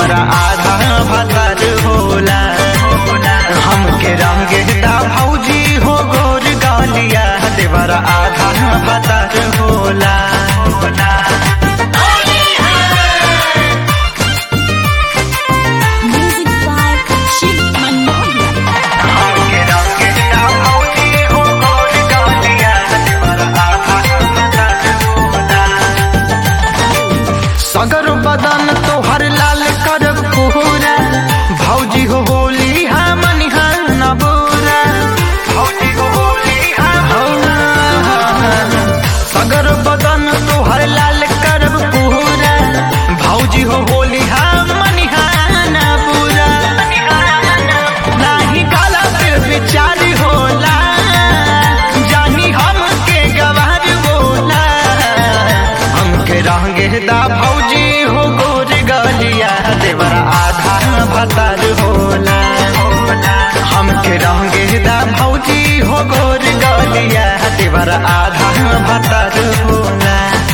देवरा आधा भतर होला हमके रंगे दा भौजी हो गोर गालिया देवरा आधा भतर होला Music by Shiv Manohar. हमके रंगे दा भौजी हो गोर गालिया देवरा आधा भतर होला सगर बदन तोहर लाल करब पूरा भौजी हो होली हमन न बुरा भौजी हो होली सगर बदन तोहर लाल करब पूरा भौजी हो होली हमन न बुरा नाही काला पे विचार होला जानी हमके गवार बोला हमके रंगे दा भौजी हो गोर गलिया देवरा आधा भतर होला हमके रंगे दा भौजी हो गोर गलिया देवरा आधा भतर होला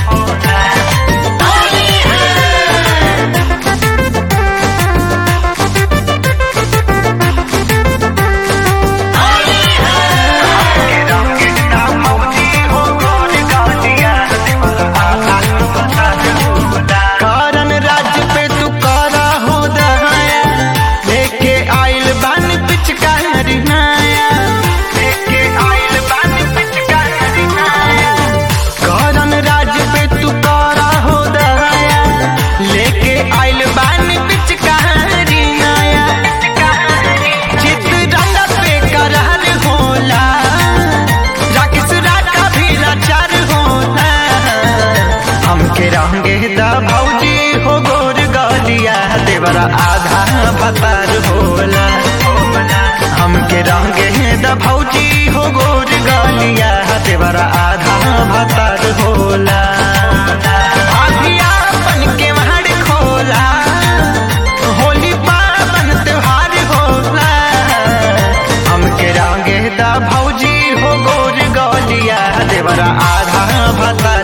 हमके रंगे दा भौजी हो गोर गलिया देवरा आधा भतर होला कारण राज्य पे तू करा हो दहाया लेके आइल बन पिचकारी नाया लेके आइल बन पिचकारी नाया कारण राज्य पे तू करा हो दहाया लेके आइल बन पिचकारी नाया चित रंग पे करार होला राकेश राजा भी लाचार होला हमके रंगे दा भौजी हो गोर गलिया देवरा आधा भतर होला हमके रंगे दा भौजी हो गोर गलिया देवरा आधा भतर होला आधिया बन के महड़ खोला होली पावन त्योहार होला हमके रंगे दा भौजी हो गोर गलिया देवरा आधा भतर